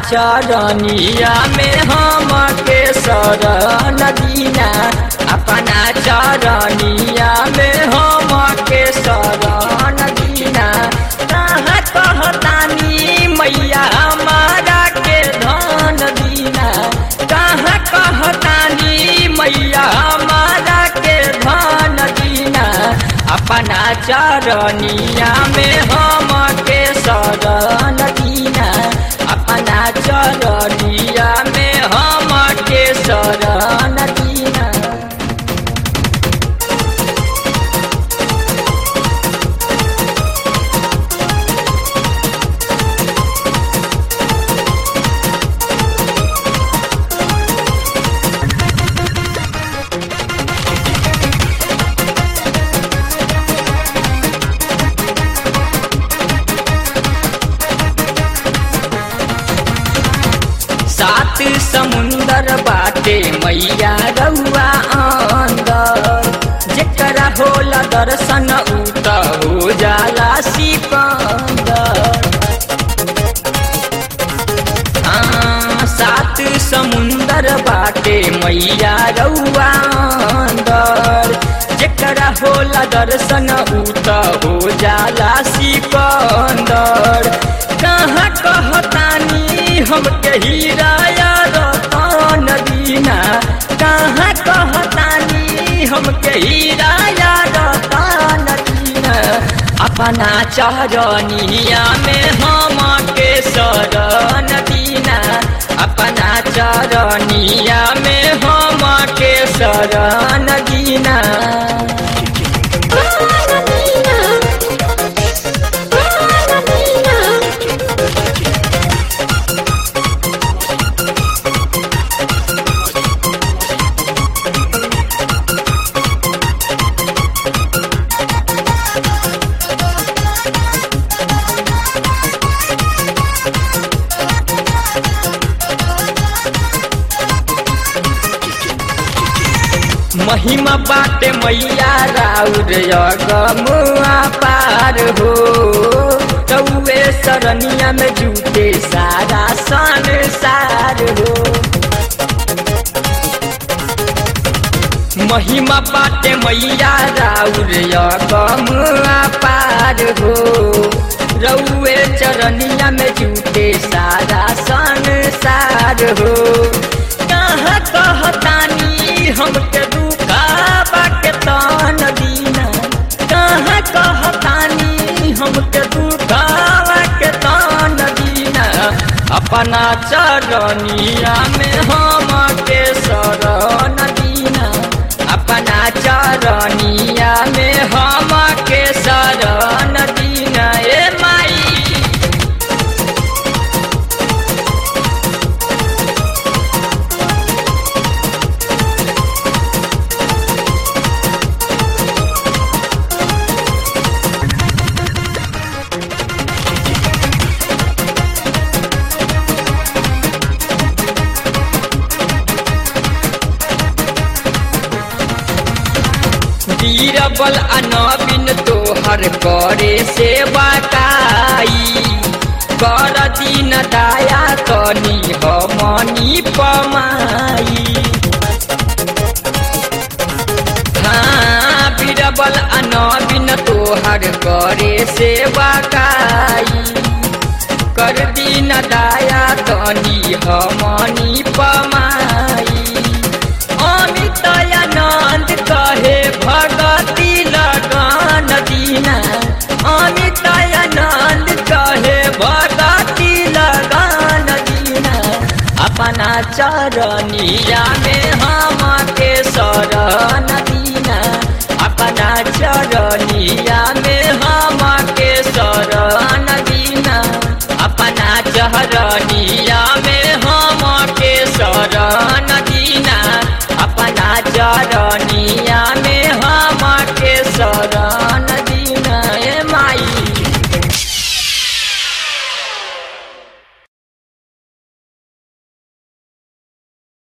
चरनिया में हम के शरण दीना अपना चरनिया में हम के शरण दीना कहाँ कहतानी मैया हमारा के धन दीना कहाँ कहतानी मैया हमारा के धन दीना अपना चरनिया में हम के शरण दीना अपना चरनिया में हम के शरण दीना सात समुंदर बाटे मैया रउआ अंदर जेकरा होला दर्शन उ त हो जाला सिकंदर हाँ, सात समुंदर बाटे मैया रउआ अंदर जेकरा होला दर्शन उ त हो जाला सिकंदर कहाँ कहतानी हमके हीराया रतन दीना कहाँ कहतानी हमके हीराया रतन दीना अपना चरनिया में हम के शरण दीना अपना चरनिया में हम के शरण दीना महिमा बाटे मैया राउर अगमुआ पार हो चौवे सरनिया में जूते सारा संसार हो महिमा बाटे मैया राउर अगमुआ पार हो रउए चरनिया में जूते सारा संसार हो कहाँ कहतानी हमके दुखाबा के तन दीना कहाँ कहतानी हमके दुखाबा के तन दीना अपना चरनिया में हम के शरण दीना अपना चरनिया में हम के शरण दीना ए माई बीरबल अनबिन तोहर करे सेवा काई कर दिन दाया तनी हमनी पमाई हाँ बीरबल अनबिन तोहर करे सेवा काई कर दिन दाया तनी हमनी पमाई अमित आनंद कहे भगती लगन दीना अमित आनंद कहे भगती लगन दीना अपना चरनिया में हम के शरण दीना अपना चरनिया में हम